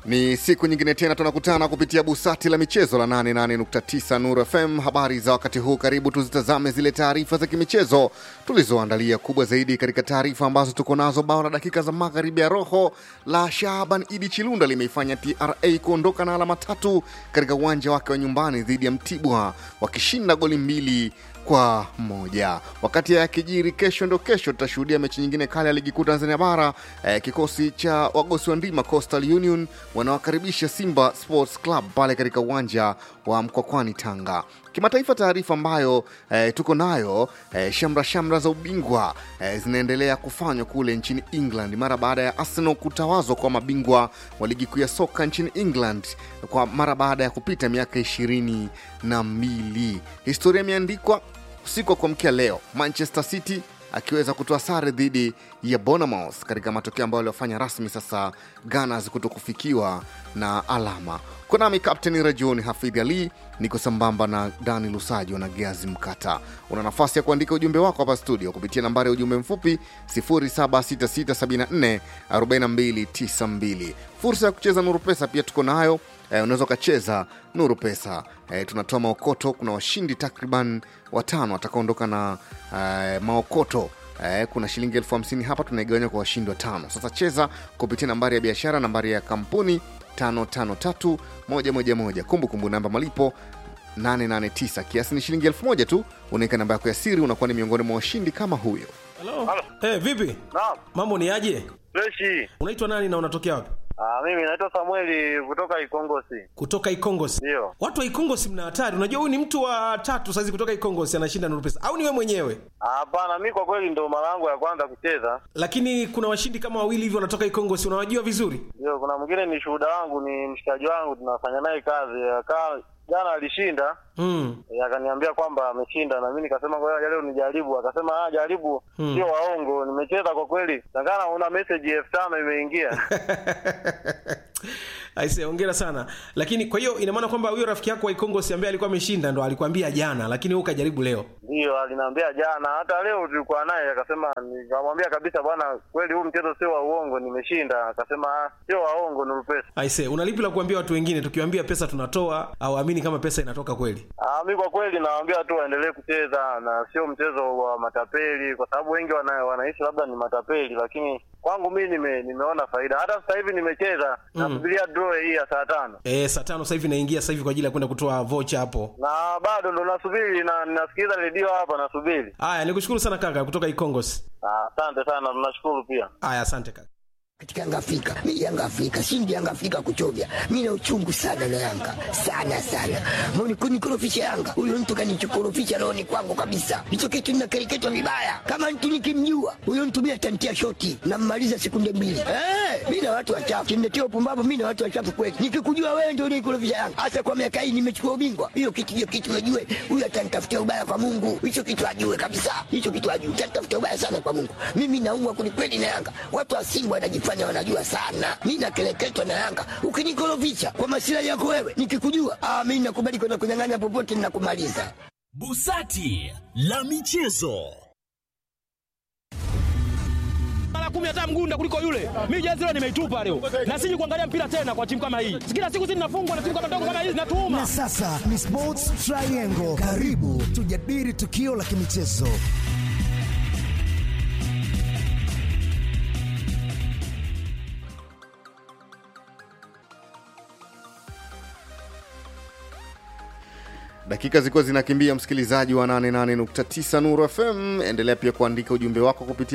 Ni siku nyingine tena tunakutana kupitia busati la michezo la 88.9 Nuru FM. Habari za wakati huu, karibu tuzitazame zile taarifa za kimichezo tulizoandalia. Kubwa zaidi katika taarifa ambazo tuko nazo, bao la dakika za magharibi ya roho la Shaban Idi Chilunda limeifanya TRA kuondoka na alama tatu katika uwanja wake wa nyumbani dhidi ya Mtibwa wakishinda goli mbili kwa moja. Wakati ya kijiri, kesho ndo kesho tutashuhudia mechi nyingine kali ya ligi kuu Tanzania bara. Eh, kikosi cha wagosi wa ndima Coastal Union wanawakaribisha Simba Sports Club pale katika uwanja wa Mkwakwani Tanga. Kimataifa, taarifa ambayo eh, tuko nayo eh, shamra shamra za ubingwa eh, zinaendelea kufanywa kule nchini England mara baada ya Arsenal kutawazwa kwa mabingwa wa ligi kuu ya soka nchini England kwa mara baada ya kupita miaka ishirini na mbili. Historia imeandikwa usiku wa kuamkia leo, Manchester City akiweza kutoa sare dhidi ya Bournemouth katika matokeo ambayo aliofanya rasmi sasa Gunners kuto kufikiwa na alama. Konami Kapteni Rajoni Hafidh Ali, niko sambamba na Dani Lusajo na Geazi Mkata. Una nafasi ya kuandika ujumbe wako hapa studio kupitia nambari ya ujumbe mfupi 0766744292. Fursa ya kucheza Nuru Pesa pia tuko nayo. Eh, unaweza ukacheza Nuru Pesa. Eh, tunatoa maokoto. Kuna washindi takriban watano watakaondoka na eh, maokoto Eh, kuna shilingi elfu hamsini hapa tunaigawanya kwa washindi watano. Sasa cheza kupitia nambari ya biashara, nambari ya kampuni 553111 kumbukumbu namba malipo 889 kiasi ni shilingi elfu moja tu. Unaweka namba yako ya siri, unakuwa ni miongoni mwa washindi kama huyo. Halo. Halo. Eh, vipi? Naam. Mambo ni aje? Freshi. Unaitwa nani na unatokea wapi? Ah, mimi naitwa Samueli kutoka Ikongosi. Kutoka Ikongosi. Ndio. Watu wa Ikongosi mna hatari. Unajua huyu ni mtu wa tatu saizi kutoka Ikongosi anashinda Nuru Pesa. Au ni wewe mwenyewe? Ah, Hapana, mi kwa kweli ndo mara yangu ya kwanza kucheza. Lakini kuna washindi kama wawili hivi wanatoka Ikongosi. Unawajua vizuri? Ndio, kuna mwingine ni shuhuda wangu, ni mshikaji wangu, tunafanya naye kazi. Akaa jana alishinda, Mm. eh, akaniambia kwamba ameshinda, na mimi nikasema ngoja leo nijaribu. Akasema ah, jaribu, Hmm. sio waongo. Nimecheza kwa kweli, takana una message elfu tano imeingia. Aise, hongera sana. Lakini kwa hiyo ina maana kwamba huyo rafiki yako wa Ikongosi ambaye alikuwa ameshinda ndo alikwambia jana, lakini wewe ukajaribu leo. Ndio, aliniambia jana, hata leo tulikuwa naye, akasema, nikamwambia kabisa, bwana, kweli huu mchezo sio wa uongo, nimeshinda. Akasema ah, sio waongo, ni pesa. Aise, unalipi la kuambia watu wengine tukiwaambia pesa tunatoa au amini kama pesa inatoka kweli? Ah, mi kwa kweli nawaambia tu waendelee kucheza na sio mchezo wa matapeli, kwa sababu wengi wana, wanaishi labda ni matapeli, lakini kwangu mi nime, nimeona faida. Hata sasa hivi nimecheza Mm. nasubiria draw hii ya saa tano Eh, saa tano sasa hivi naingia sasa hivi kwa ajili ya kwenda kutoa vocha hapo. na bado ndo nasubiri na nasikiliza redio hapa nasubiri. Haya, nikushukuru sana kaka kutoka Ikongosi. Ah, Asante sana, tunashukuru pia. Haya, asante kaka. katika Yanga Afrika. Mimi Yanga Afrika, shindi Yanga Afrika kuchovya. Mimi na uchungu sana na Yanga. Sana sana. Mbona kunikorofisha Yanga? Huyo mtu kanichokorofisha roho ni kwangu kabisa. Hicho kitu ninakereketwa vibaya. Kama mtu nikimjua, huyo mtu mimi atantia shoti na mmaliza sekunde mbili. Eh, mimi na watu wachafu. Kimletea upumbavu mimi na watu wachafu kweli. Nikikujua wewe ndio unikorofisha Yanga. Hasa kwa miaka hii nimechukua ubingwa. Hiyo kitu hiyo kitu najue. Huyo atanitafutia ubaya kwa Mungu. Hicho kitu ajue kabisa. Hicho kitu ajue. Atanitafutia ubaya sana kwa Mungu. Mimi naumwa kwelikweli na Yanga. Watu wa Simba wanajifanya wanajua sana. Mimi nakeleketwa na Yanga. Ukinikorofisha kwa masilahi yako wewe, nikikujua, ah, mimi nakubali kwenda kunyang'anya popote ninakumaliza. Busati la michezo. mara kumi hata mgunda kuliko yule. Mimi jezi leo nimeitupa leo, na siji kuangalia mpira tena kwa timu kama hii. Kila siku sisi tunafungwa na timu kama ndogo kama hizi, natuuma Na sasa ni Sports Triangle. Karibu tujadili tukio la kimichezo. Dakika zilikuwa zinakimbia, msikilizaji wa 88.9 Nuru FM. Endelea pia kuandika ujumbe wako kupitia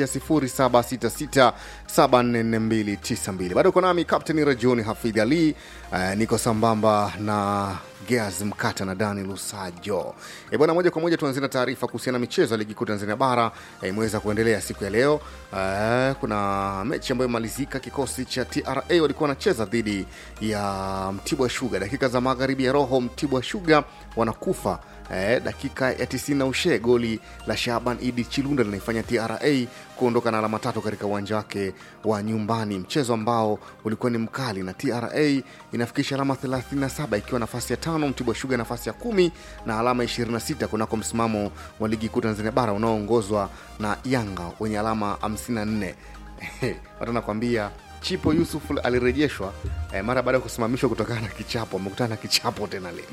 0766744292. Bado uko nami Captain Rajoni Hafidh Ali. Uh, niko sambamba na Geaz Mkata na Dani Lusajo. E bwana, moja kwa moja tuanzie na taarifa kuhusiana na michezo ya ligi kuu Tanzania bara eh, imeweza kuendelea siku ya leo. Eh, kuna mechi ambayo imalizika, kikosi cha TRA walikuwa wanacheza dhidi ya Mtibwa Sugar. Dakika za magharibi ya roho, Mtibwa Sugar wanakufa eh, dakika ya 90 na ushe goli la Shaban Idi Chilunda linaifanya TRA kuondoka na alama tatu katika uwanja wake wa nyumbani, mchezo ambao ulikuwa ni mkali na TRA inafikisha alama 37 ikiwa nafasi ya tano, Mtibwa Sugar nafasi ya kumi na alama 26 kunako msimamo wa ligi kuu Tanzania bara unaoongozwa na Yanga wenye alama 54. Watu nakwambia Chipo Yusuf alirejeshwa eh, mara baada ya kusimamishwa kutokana na kichapo. Amekutana na kichapo tena leo.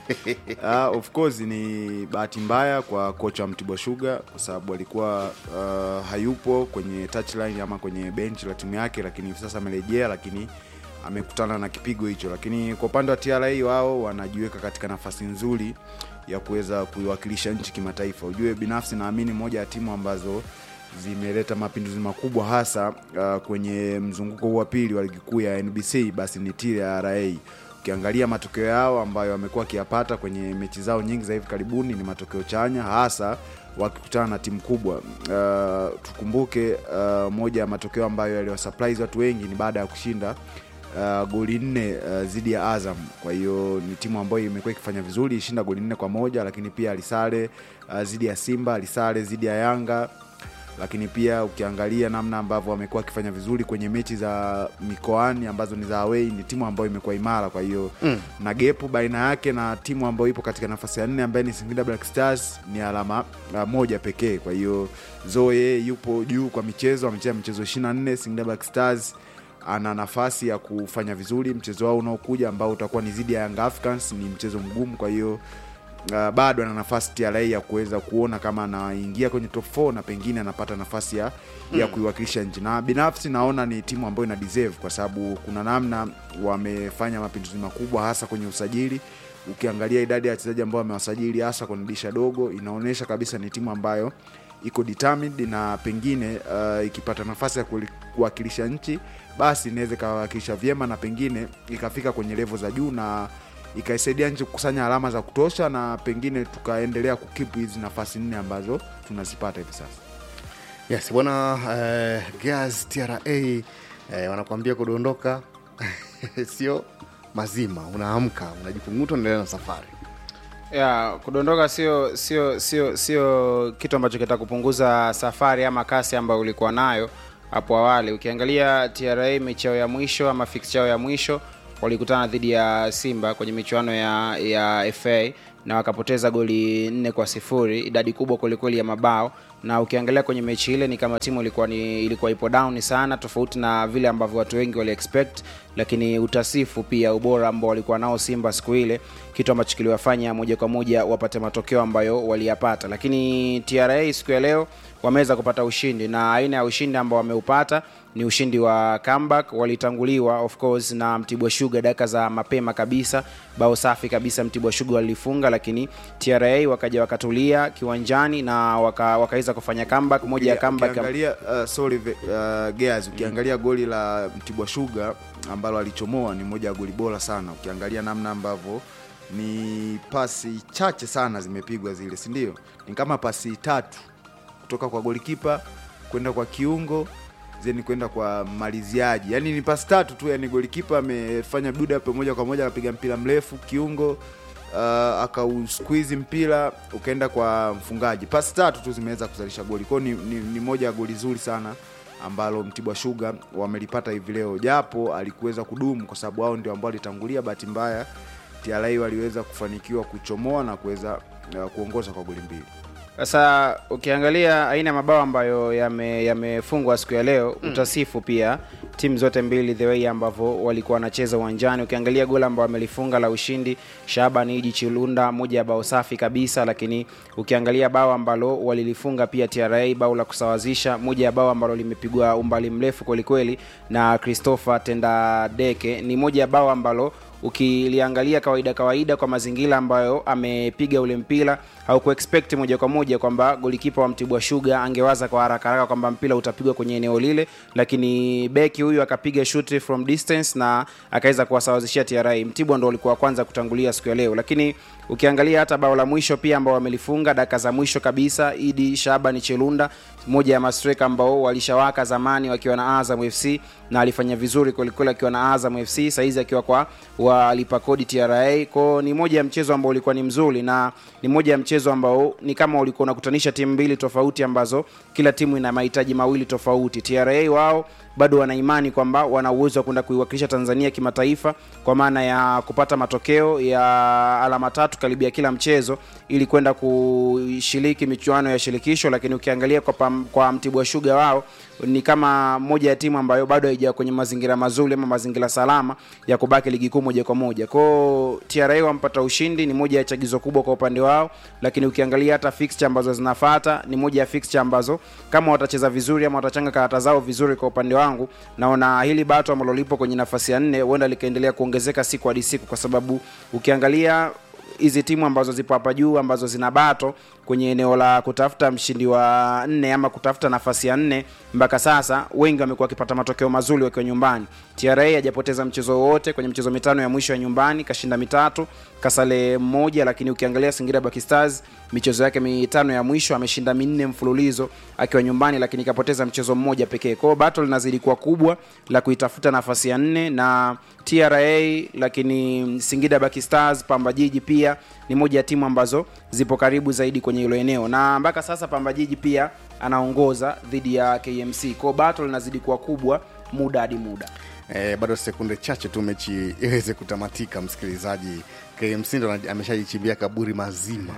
Uh, of course ni bahati mbaya kwa kocha wa Mtibwa Sugar kwa sababu alikuwa uh, hayupo kwenye touchline ama kwenye benchi la timu yake, lakini hivi sasa amerejea, lakini amekutana na kipigo hicho. Lakini kwa upande wa TRA wao wanajiweka katika nafasi nzuri ya kuweza kuiwakilisha nchi kimataifa. Ujue binafsi naamini moja ya timu ambazo zimeleta mapinduzi makubwa hasa uh, kwenye mzunguko huu wa pili wa ligi kuu ya NBC basi ni TRA ukiangalia matokeo yao ambayo wamekuwa wakiyapata kwenye mechi zao nyingi za hivi karibuni ni matokeo chanya hasa wakikutana na timu kubwa uh, tukumbuke uh, moja ya matokeo ambayo yaliwasurprise watu wengi ni baada ya kushinda uh, goli nne uh, dhidi ya azam kwa hiyo ni timu ambayo imekuwa ikifanya vizuri ishinda goli nne kwa moja lakini pia alisare uh, dhidi ya simba alisare dhidi ya yanga lakini pia ukiangalia namna ambavyo wamekuwa wakifanya vizuri kwenye mechi za mikoani ambazo ni za away ni timu ambayo imekuwa imara kwa hiyo mm. na gepu baina yake na timu ambayo ipo katika nafasi ya nne ambaye ni Singida Black Stars ni alama uh, moja pekee kwa hiyo Zoe yupo juu kwa michezo amecheza michezo 24 Singida Black Stars ana nafasi ya kufanya vizuri mchezo wao unaokuja ambao utakuwa ni dhidi ya Young Africans ni mchezo mgumu kwa hiyo uh, bado ana nafasi TRA ya kuweza kuona kama anaingia kwenye top 4 na pengine anapata nafasi ya, ya kuiwakilisha nchi na binafsi naona ni timu ambayo ina deserve kwa sababu kuna namna wamefanya mapinduzi makubwa hasa kwenye usajili ukiangalia idadi ya wachezaji ambao wamewasajili hasa kwenye dirisha dogo inaonyesha kabisa ni timu ambayo iko determined na pengine uh, ikipata nafasi ya kuwali- kuwakilisha nchi basi inaweza ikawakilisha vyema na pengine ikafika kwenye levo za juu na ikaisaidia nchi kukusanya alama za kutosha na pengine tukaendelea kukipu hizi nafasi nne ambazo tunazipata hivi sasa Yes, bwana eh, Gas TRA eh, wanakuambia kudondoka sio mazima, unaamka unajikunguta, unaendelea na safari. ya kudondoka sio sio sio sio kitu ambacho kitakupunguza safari ama kasi ambayo ulikuwa nayo hapo awali ukiangalia tra mechi yao ya mwisho ama fix yao ya mwisho walikutana dhidi ya simba kwenye michuano ya ya fa na wakapoteza goli nne kwa sifuri idadi kubwa kwelikweli ya mabao na ukiangalia kwenye mechi ile ni kama timu ilikuwa ni ilikuwa ipo down sana tofauti na vile ambavyo watu wengi wali expect lakini utasifu pia ubora ambao walikuwa nao simba siku ile kitu ambacho kiliwafanya moja kwa moja wapate matokeo ambayo waliyapata lakini tra siku ya leo wameweza kupata ushindi na aina ya ushindi ambao wameupata ni ushindi wa comeback walitanguliwa of course na mtibwa shuga dakika za mapema kabisa bao safi kabisa mtibwa shuga walifunga lakini tra wakaja wakatulia kiwanjani na waka, wakaweza kufanya comeback moja ya comeback ukiangalia uh, sorry ve- uh, Gears, ukiangalia goli la mtibwa shuga ambalo alichomoa ni moja ya goli bora sana ukiangalia namna ambavyo ni pasi chache sana zimepigwa zile si ndio ni kama pasi tatu kutoka kwa golikipa kwenda kwa kiungo zeni kwenda kwa maliziaji yani ni pasi tatu tu yani golikipa amefanya build up moja kwa moja akapiga mpira mrefu kiungo uh, akausqueeze mpira ukaenda kwa mfungaji pasi tatu tu zimeweza kuzalisha goli kwao ni, ni, ni moja ya goli zuri sana ambalo mtibwa shuga wamelipata hivi leo japo alikuweza kudumu kwa sababu wao ndio ambao walitangulia bahati mbaya tra waliweza kufanikiwa kuchomoa na kuweza uh, kuongoza kwa goli mbili sasa ukiangalia aina ya mabao ambayo yame- yamefungwa siku ya leo mm. utasifu pia timu zote mbili the way ambavyo walikuwa wanacheza uwanjani ukiangalia goli ambao wamelifunga la ushindi shaban iji chilunda moja ya bao safi kabisa lakini ukiangalia bao ambalo walilifunga pia tra bao la kusawazisha moja ya bao ambalo limepigwa umbali mrefu kwelikweli na christopher tendadeke ni moja ya bao ambalo ukiliangalia kawaida kawaida kwa mazingira ambayo amepiga ule mpira au kuexpect moja kwa moja kwamba golikipa wa mtibwa shuga angewaza kwa haraka haraka kwamba mpira utapigwa kwenye eneo lile lakini beki huyu akapiga shoot from distance na akaweza kuwasawazishia tra mtibwa ndo walikuwa wa kwanza kutangulia siku ya leo lakini ukiangalia hata bao la mwisho pia ambao wamelifunga dakika za mwisho kabisa idi shabani chelunda moja ya mastreka ambao walishawaka zamani wakiwa na azam fc na alifanya vizuri kwelikweli akiwa na azam fc sahizi akiwa kwa walipa kodi tra kwao ni moja ya mchezo ambao ulikuwa ni mzuri na ni moja ya mchezo ambao ni kama ulikuwa unakutanisha timu mbili tofauti ambazo kila timu ina mahitaji mawili tofauti tra wao bado wana imani kwamba wana uwezo wa kwenda kuiwakilisha tanzania kimataifa kwa maana ya kupata matokeo ya alama tatu karibia kila mchezo ili kwenda kushiriki michuano ya shirikisho lakini ukiangalia kwa, pam, kwa mtibwa shuga wao ni kama moja ya timu ambayo bado haija kwenye mazingira mazuri ama mazingira salama ya kubaki ligi kuu moja kwa moja kwao tra wampata ushindi ni moja ya chagizo kubwa kwa upande wao lakini ukiangalia hata fixture ambazo zinafata ni moja ya fixture ambazo kama watacheza vizuri ama watachanga karata zao vizuri kwa upande wangu naona hili bato ambalo lipo kwenye nafasi ya nne huenda likaendelea kuongezeka siku hadi siku kwa sababu ukiangalia hizi timu ambazo zipo hapa juu ambazo zina bato kwenye eneo la kutafuta mshindi wa nne ama kutafuta nafasi ya nne mpaka sasa wengi wamekuwa wakipata matokeo mazuri wakiwa nyumbani tra hajapoteza mchezo wowote kwenye michezo mitano ya mwisho ya nyumbani kashinda mitatu kasale mmoja lakini ukiangalia singira Black stars michezo yake mitano ya mwisho ameshinda minne mfululizo akiwa nyumbani lakini kapoteza mchezo mmoja pekee kwao battle linazidi kuwa kubwa la kuitafuta nafasi ya nne na tra lakini singida Black stars pamba jiji pia ni moja ya timu ambazo zipo karibu zaidi kwenye hilo eneo na mpaka sasa pamba jiji pia anaongoza dhidi ya kmc kwao battle linazidi kuwa kubwa muda hadi muda E, bado sekunde chache tu mechi iweze kutamatika msikilizaji kmc ndo ana- ameshajichimbia kaburi mazima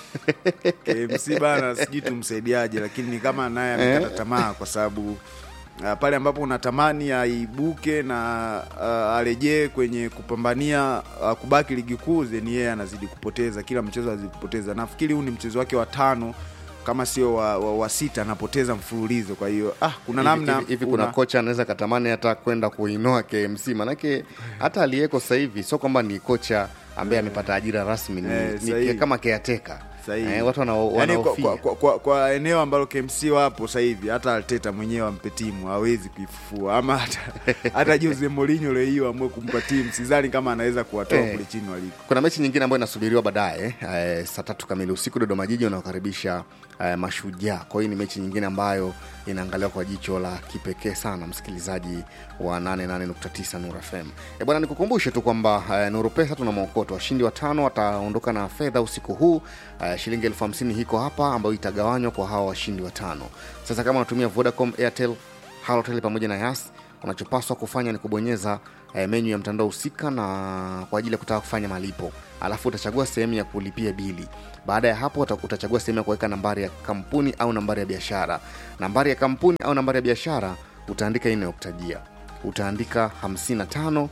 KMC bana sijui tumsaidiaje lakini ni kama naye amekata tamaa kwa sababu uh, pale ambapo unatamani aibuke na uh, arejee kwenye kupambania uh, kubaki ligi kuu then yeye anazidi kupoteza kila mchezo anazidi kupoteza nafikiri huu ni mchezo wake wa tano kama sio wa, wa, wa sita anapoteza mfululizo kwa hiyo ah, kuna Hivi- namna hivi, hivi kuna una- kocha anaweza katamani hata kwenda kuinoa kmc manake hata aliyeko sasa hivi sio kwamba ni kocha ambaye amepata ajira rasmi ni, Eh, ni sahihi. ke- kama keateka Sahihi. eh, watu wana- Yaani kwa, wanaofia kwa, kwa, kwa, kwa eneo ambalo KMC wapo sasa hivi hata Arteta mwenyewe ampe timu hawezi kuifufua ama hata, hata Jose Mourinho leo hiyo amue kumpa timu sidhani kama anaweza kuwatoa Eh. kule chini waliko. kuna mechi nyingine ambayo inasubiriwa baadaye eh, saa tatu kamili usiku dodoma jiji wanaokaribisha eh, mashujaa kwa hiyo ni mechi nyingine ambayo inaangaliwa kwa jicho la kipekee sana msikilizaji wa 88.9 nur fm e bwana nikukumbushe tu kwamba eh, nuru pesa tuna maokoto washindi watano wataondoka na fedha usiku huu eh, shilingi elfu hamsini hiko hapa ambayo itagawanywa kwa hawa washindi watano sasa kama unatumia vodacom airtel halotel pamoja na yas unachopaswa kufanya ni kubonyeza eh, menyu ya mtandao husika na kwa ajili ya kutaka kufanya malipo alafu utachagua sehemu ya kulipia bili baada ya hapo uta- utachagua sehemu ya kuweka nambari ya kampuni au nambari ya biashara nambari ya kampuni au nambari ya biashara utaandika inayokutajia utaandika 55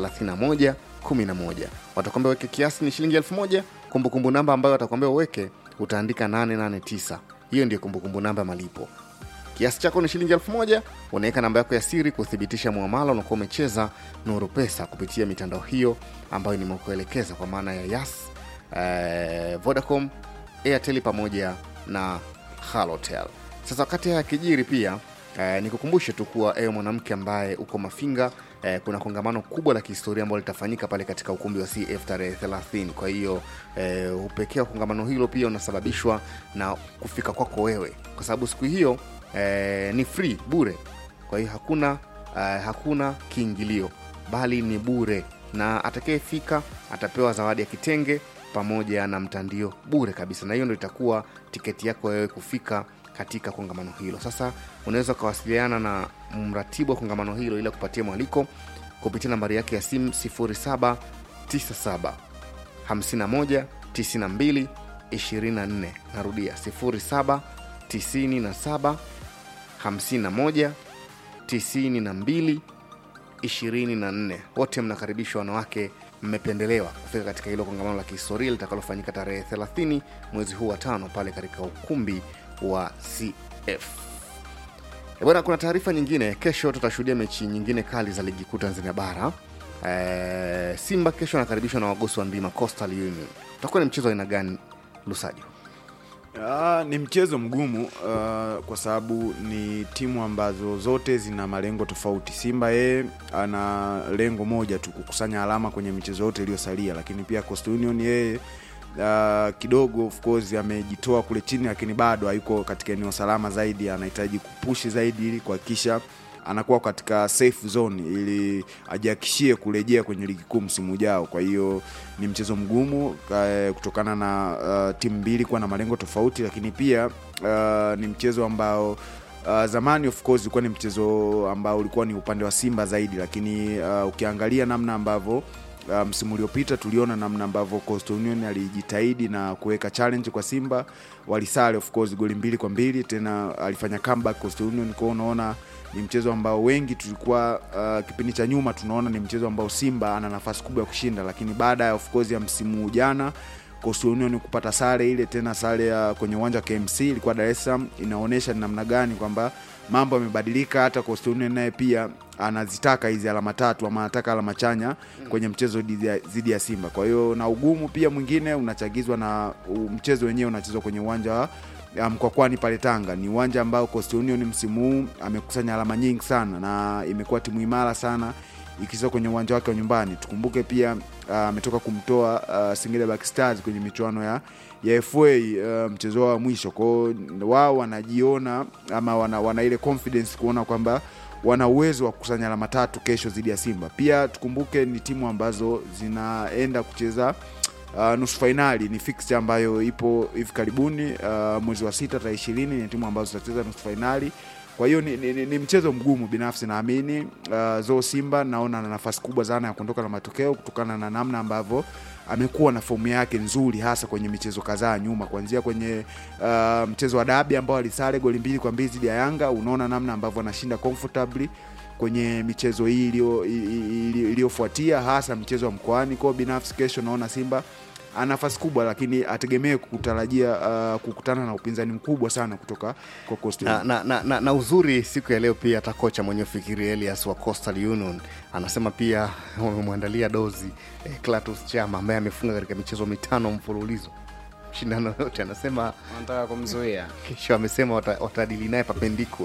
31 11 watakwambia uweke kiasi ni shilingi elfu moja kumbukumbu namba ambayo watakwambia uweke utaandika 889 hiyo ndio kumbukumbu namba ya malipo kiasi chako ni shilingi elfu moja unaweka namba yako ya siri kuthibitisha muamala unakuwa umecheza nuru pesa kupitia mitandao hiyo ambayo nimekuelekeza kwa maana ya yas eh, vodacom airtel pamoja na halotel sasa wakati haya yakijiri pia eh, nikukumbushe tu kuwa ewe mwanamke ambaye uko mafinga eh, kuna kongamano kubwa la kihistoria ambalo litafanyika pale katika ukumbi wa cf tarehe 30 kwa hiyo eh, upekee wa kongamano hilo pia unasababishwa na kufika kwako wewe kwa sababu siku hiyo eh, ni free bure kwa hiyo hakuna eh, hakuna kiingilio bali ni bure na atakayefika atapewa zawadi ya kitenge pamoja na mtandio bure kabisa na hiyo ndo itakuwa tiketi yako wewe kufika katika kongamano hilo sasa unaweza ukawasiliana na mratibu wa kongamano hilo ili kupatia mwaliko kupitia nambari yake ya simu 0797 51 92 24 narudia 07 97 51 92 24 wote mnakaribishwa wanawake mmependelewa kufika katika hilo kongamano la kihistoria litakalofanyika tarehe 30 mwezi huu wa tano pale katika ukumbi wa cf E bwana kuna taarifa nyingine kesho tutashuhudia mechi nyingine kali za ligi kuu tanzania bara e, simba kesho anakaribishwa na wagosi wa ndima coastal union utakuwa ni mchezo wa aina gani lusajo Ah, ni mchezo mgumu uh, kwa sababu ni timu ambazo zote zina malengo tofauti. Simba yeye ana lengo moja tu, kukusanya alama kwenye michezo yote iliyosalia, lakini pia Coastal Union yeye uh, kidogo of course amejitoa kule chini, lakini bado hayuko katika eneo salama zaidi, anahitaji kupushi zaidi ili kuhakikisha anakuwa katika safe zone ili ajihakishie kurejea kwenye ligi kuu msimu ujao. Kwa hiyo ni mchezo mgumu eh, kutokana na uh, timu mbili kuwa na malengo tofauti, lakini pia uh, ni mchezo ambao Uh, zamani of course ulikuwa ni mchezo ambao ulikuwa ni upande wa Simba zaidi, lakini uh, ukiangalia namna ambavyo uh, msimu uliopita tuliona namna ambavyo Coastal Union alijitahidi na kuweka challenge kwa Simba, walisale of course goli mbili kwa mbili, tena alifanya comeback Coastal Union. Kwa hiyo unaona ni mchezo ambao wengi tulikuwa uh, kipindi cha nyuma tunaona ni mchezo ambao Simba ana nafasi kubwa ya kushinda, lakini baada ya of course ya msimu jana Coastal Union kupata sare ile tena sare ya kwenye uwanja wa KMC ilikuwa Dar es Salaam, inaonyesha ni namna gani kwamba mambo yamebadilika. Hata Coastal Union naye pia anazitaka hizi alama tatu ama anataka alama chanya kwenye mchezo dhidi ya- dhidi ya Simba. Kwa hiyo na ugumu pia mwingine unachagizwa na u- mchezo wenyewe unachezwa kwenye uwanja wa ya Mkwakwani pale Tanga. Ni uwanja ambao Coastal Union msimu huu amekusanya alama nyingi sana na imekuwa timu imara sana ikicheza kwenye uwanja wake wa nyumbani. Tukumbuke pia ah, ametoka kumtoa uh, Singida Black Stars kwenye michuano ya ya FA uh, mchezo wao wa mwisho. Kwa hiyo wao wanajiona ama wana, wana ile confidence kuona kwamba wana uwezo wa kukusanya alama tatu kesho dhidi ya Simba. Pia tukumbuke ni timu ambazo zinaenda kucheza uh, nusu fainali. Ni fixture ambayo ipo hivi karibuni uh, mwezi wa sita tarehe ishirini ni timu ambazo zitacheza nusu fainali kwa hiyo ni, ni, ni, ni mchezo mgumu binafsi naamini uh, zo simba naona ana nafasi kubwa sana ya kuondoka na matokeo kutokana na namna ambavyo amekuwa na fomu yake nzuri hasa kwenye michezo kadhaa nyuma kuanzia kwenye uh, mchezo wa dabi ambao alisare goli mbili kwa mbili dhidi ya yanga unaona namna ambavyo anashinda comfortably kwenye michezo hii iliyo- i- i- iliyo- iliyofuatia hasa mchezo wa mkoani kwao binafsi kesho naona simba ana nafasi kubwa lakini ategemee kutarajia uh, kukutana na upinzani mkubwa sana kutoka kwa Coastal na, na, na, na, na uzuri siku ya leo pia hata kocha mwenyewe fikiri Elias wa Coastal Union anasema pia wamemwandalia dozi eh, Clatous Chama ambaye amefunga katika michezo mitano mfululizo shindano yote, anasema wanataka kumzuia kesho, amesema wata- watadili naye papendikula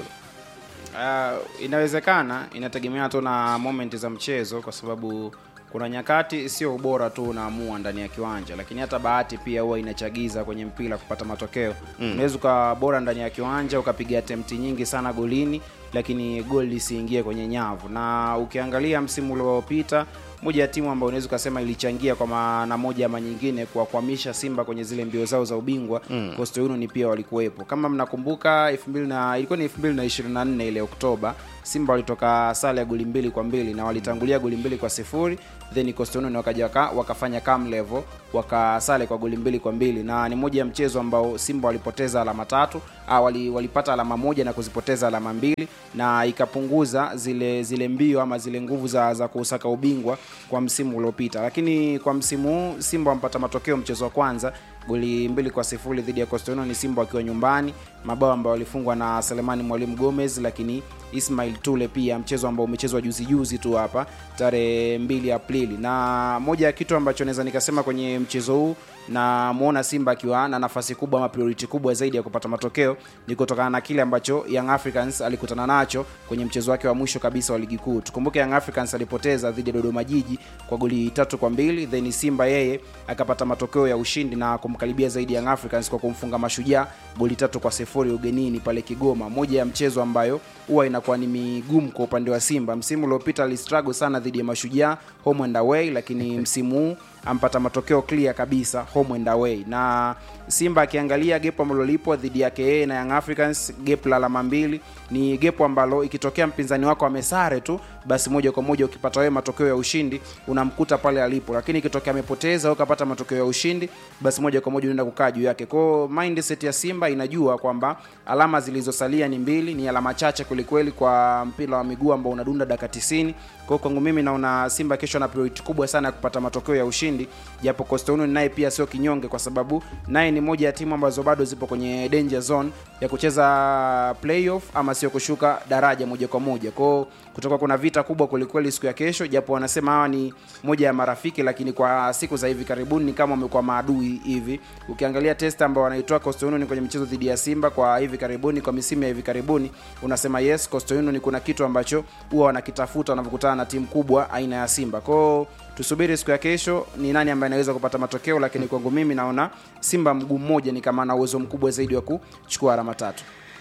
Uh, inawezekana inategemea tu na moment za mchezo kwa sababu kuna nyakati sio ubora tu unaamua ndani ya kiwanja lakini hata bahati pia huwa inachagiza kwenye mpira kupata matokeo Mm. unaweza ukawa bora ndani ya kiwanja ukapiga attempt nyingi sana golini lakini goli lisiingie kwenye nyavu na ukiangalia msimu uliopita moja ya timu ambayo unaweza ukasema ilichangia kwa maana moja ama nyingine kuwakwamisha simba kwenye zile mbio zao za ubingwa Mm. Coastal Union pia walikuwepo kama mnakumbuka 2000 na ilikuwa ni 2024 ile Oktoba Simba walitoka sare ya goli mbili kwa mbili na walitangulia goli mbili kwa sifuri then Coastal Union wakaja waka, wakafanya cam level wakasale kwa goli mbili kwa mbili na ni moja ya mchezo ambao Simba walipoteza alama tatu ah, wali, walipata alama moja na kuzipoteza alama mbili na ikapunguza zile zile mbio ama zile nguvu za, za kusaka ubingwa kwa msimu uliopita lakini kwa msimu huu Simba wampata matokeo mchezo wa kwanza goli mbili kwa sifuri dhidi ya Coastal Union, Simba wakiwa nyumbani, mabao ambayo walifungwa na Selemani Mwalimu Gomez, lakini Ismail Tule pia, mchezo ambao umechezwa juzi juzi tu hapa tarehe 2 Aprili. Na moja ya kitu ambacho naweza nikasema kwenye mchezo huu na muona Simba akiwa na nafasi kubwa ama priority kubwa zaidi ya kupata matokeo ni kutokana na kile ambacho Young Africans alikutana nacho kwenye mchezo wake wa mwisho kabisa wa ligi kuu. Tukumbuke Young Africans alipoteza dhidi ya Dodoma Jiji kwa goli tatu kwa mbili, then Simba yeye akapata matokeo ya ushindi na kumkaribia zaidi Young Africans kwa kumfunga Mashujaa goli tatu kwa sifuri ugenini pale Kigoma, moja ya mchezo ambayo huwa inakuwa ni migumu kwa upande wa Simba. Msimu uliopita alistruggle sana dhidi ya Mashujaa home and away, lakini msimu huu ampata matokeo clear kabisa home and away na simba akiangalia gepo ambalo lipo dhidi yake yeye na young africans gap la alama mbili ni gepo ambalo ikitokea mpinzani wako amesare tu basi moja kwa moja ukipata wewe matokeo ya ushindi unamkuta pale alipo lakini ikitokea amepoteza au ukapata matokeo ya ushindi basi moja kwa moja unaenda kukaa juu yake kwao mindset ya simba inajua kwamba alama zilizosalia ni mbili ni alama chache kwelikweli kwa mpira wa miguu ambao unadunda dakika 90 kwao kwangu mimi naona simba kesho ana priority kubwa sana ya kupata matokeo ya ushindi japo Coastal Union naye pia sio kinyonge kwa sababu naye ni moja ya timu ambazo bado zipo kwenye danger zone ya kucheza playoff ama sio kushuka daraja moja kwa moja kwao kutoka kuna vita kubwa kwelikweli siku ya kesho japo wanasema hawa ni moja ya marafiki lakini kwa siku za hivi karibuni ni kama wamekuwa maadui hivi ukiangalia test ambao wanaitoa Coastal Union kwenye michezo dhidi ya Simba kwa hivi karibuni kwa misimu ya hivi karibuni unasema yes Coastal Union kuna kitu ambacho huwa wanakitafuta wanapokutana na timu kubwa aina ya Simba kwao tusubiri siku ya kesho ni nani ambaye anaweza kupata matokeo lakini kwangu mimi naona simba mguu mmoja ni kama ana uwezo mkubwa zaidi wa kuchukua alama tatu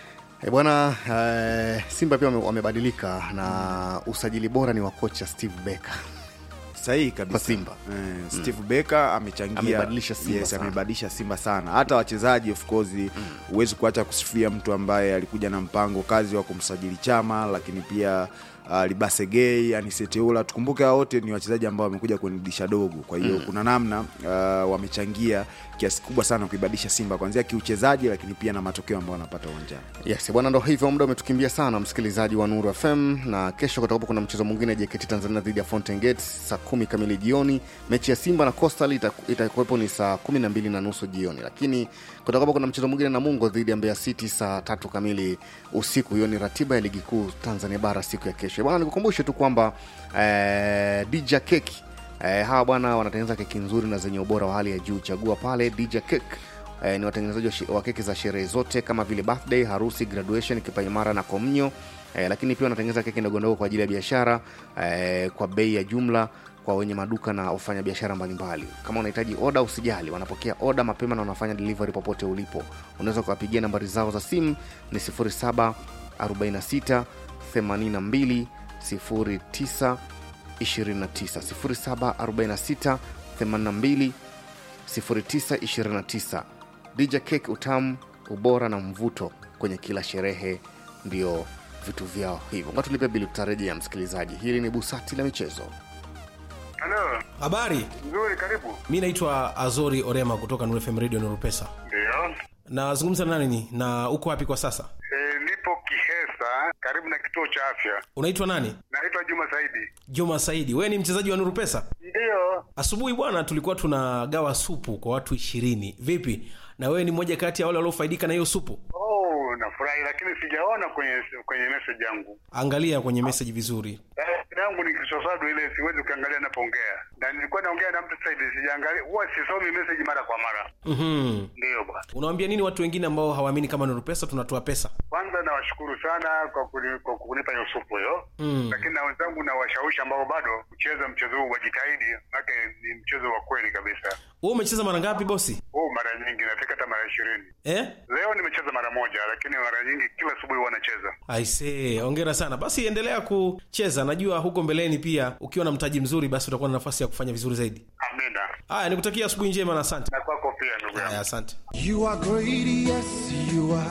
E bwana eh, Simba pia wame- wamebadilika na usajili bora ni wa kocha Steve Becker. sahihi kabisa Kwa Simba. eh, Steve Becker amechangia Amebadilisha Simba yes, sana. amebadilisha Simba sana hata wachezaji of course huwezi kuacha kusifia mtu ambaye alikuja na mpango kazi wa kumsajili Chama lakini pia uh, Libasegei, Aniseteula. Tukumbuke hao wote ni wachezaji ambao wamekuja kwenye dirisha dogo, kwa hiyo Mm. kuna namna uh, wamechangia kiasi kubwa sana kuibadilisha Simba kuanzia kiuchezaji, lakini pia na matokeo ambayo wanapata uwanjani. Yes, bwana, ndo hivyo, muda umetukimbia sana, msikilizaji wa Nuru FM, na kesho kutakuwa kuna mchezo mwingine JKT Tanzania dhidi ya Fountain Gate saa kumi kamili jioni. Mechi ya Simba na Coastal itaku- itakuwepo ni saa kumi na mbili na nusu jioni, lakini kutakuwa kuna mchezo mwingine Namungo dhidi ya Mbeya City saa tatu kamili usiku. Hiyo ni ratiba ya ligi kuu Tanzania bara siku ya kesho. Bwana, nikukumbushe tu kwamba eh, Dija Keki eh, hawa bwana wanatengeneza keki nzuri na zenye ubora wa hali ya juu. Chagua pale Dija Cake eh, ni watengenezaji wa shi- wa keki za sherehe zote kama vile birthday, harusi, graduation, kipaimara na komnyo eh, lakini pia wanatengeneza keki ndogondogo kwa ajili ya biashara eh, kwa bei ya jumla kwa wenye maduka na wafanyabiashara mbalimbali. Kama unahitaji oda, usijali, wanapokea oda mapema na wanafanya delivery popote ulipo. Unaweza kuwapigia nambari zao za simu ni 0746 82 09 29 0746 82 0929 DJ Cake, utamu, ubora na mvuto kwenye kila sherehe ndio vitu vyao hivyo. Nga tulipe bili, tutarejea msikilizaji. Hili ni busati la michezo. Halo, habari nzuri, karibu. mi naitwa azori orema kutoka Nuru FM radio nurupesa Ndio. nazungumza na nani na uko wapi kwa sasa E, nipo Kihesa karibu na kituo cha afya. unaitwa nani Naitwa Juma Saidi. juma saidi wewe ni mchezaji wa nurupesa Ndio. asubuhi bwana tulikuwa tunagawa supu kwa watu ishirini vipi na wewe ni mmoja kati ya wale waliofaidika na hiyo supu Oh, nafurahi lakini sijaona kwenye kwenye message yangu. angalia kwenye meseji vizuri Eh, yangu ni kisosado ile siwezi kuangalia napoongea. Na nilikuwa naongea na mtu Saidi sijaangalia. Huwa sisomi message mara kwa mara. mm-hmm. Ndio bwana. unawambia nini watu wengine ambao hawaamini kama nurupesa tunatoa pesa Kwanza nawashukuru sana kwa kuni- kwa kunipa hiyo supu hiyo. Mm. Lakini na wenzangu na washawishi ambao bado kucheza mchezo huu wajitahidi, maana ni mchezo wa kweli kabisa. wewe umecheza mara ngapi bosi huu mara nyingi nafika hata mara ishirini eh? leo nimecheza mara moja lakini mara nyingi kila asubuhi huwa nacheza aisee ongera sana basi endelea kucheza najua huko mbeleni pia ukiwa na mtaji mzuri basi utakuwa na nafasi ya kufanya vizuri zaidi amina haya nikutakia asubuhi njema na asante na kwako pia ndugu yangu haya asante You are great, yes, you are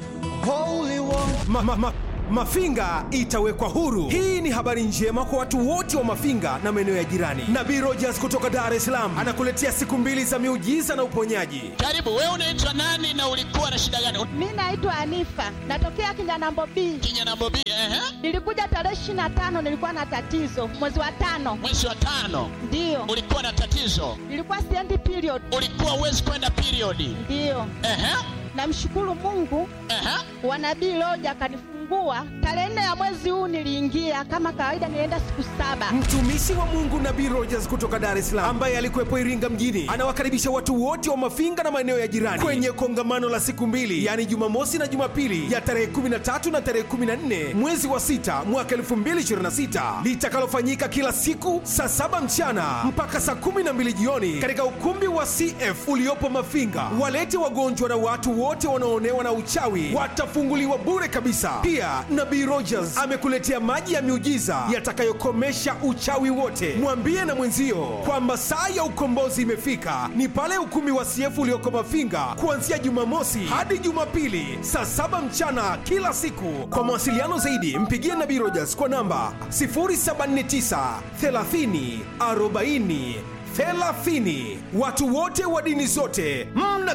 holy one. Ma, ma, ma, Mafinga itawekwa huru. Hii ni habari njema kwa watu wote wa Mafinga na maeneo ya jirani. Nabii Rogers kutoka Dar es Salaam anakuletea siku mbili za miujiza na uponyaji. Karibu, wewe unaitwa nani na ulikuwa na shida gani? Mi naitwa Anifa, natokea Kinyanambo B. Kinyanambo B, ehe. Nilikuja tarehe ishirini na tano, nilikuwa na tatizo mwezi wa tano. Mwezi wa tano Ndiyo, ulikuwa na tatizo, nilikuwa siendi period. ulikuwa uwezi kwenda periodi. Ndiyo, Ehe, namshukuru Mungu ehe. wa nabii Loja akanifungua tarehe nne ya mwezi huu. Niliingia kama kawaida, nilienda siku saba. Mtumishi wa Mungu Nabii Rogers kutoka Dar es Salaam ambaye alikuwepo Iringa mjini anawakaribisha watu wote wa Mafinga na maeneo ya jirani kwenye kongamano la siku mbili, yaani Jumamosi na Jumapili ya tarehe 13 na tarehe 14 mwezi wa sita mwaka 2026 litakalofanyika kila siku saa saba mchana mpaka saa 12 jioni katika ukumbi wa CF uliopo Mafinga. Walete wagonjwa na watu wote wanaoonewa na uchawi watafunguliwa bure kabisa. Pia Nabii Rogers amekuletea maji ya miujiza yatakayokomesha uchawi wote. Mwambie na mwenzio kwamba saa ya ukombozi imefika, ni pale ukumbi wa CF ulioko Mafinga kuanzia Jumamosi hadi Jumapili saa saba mchana kila siku. Kwa mawasiliano zaidi, mpigie Nabii Rogers kwa namba 079 30 40 30. Watu wote wa dini zote mna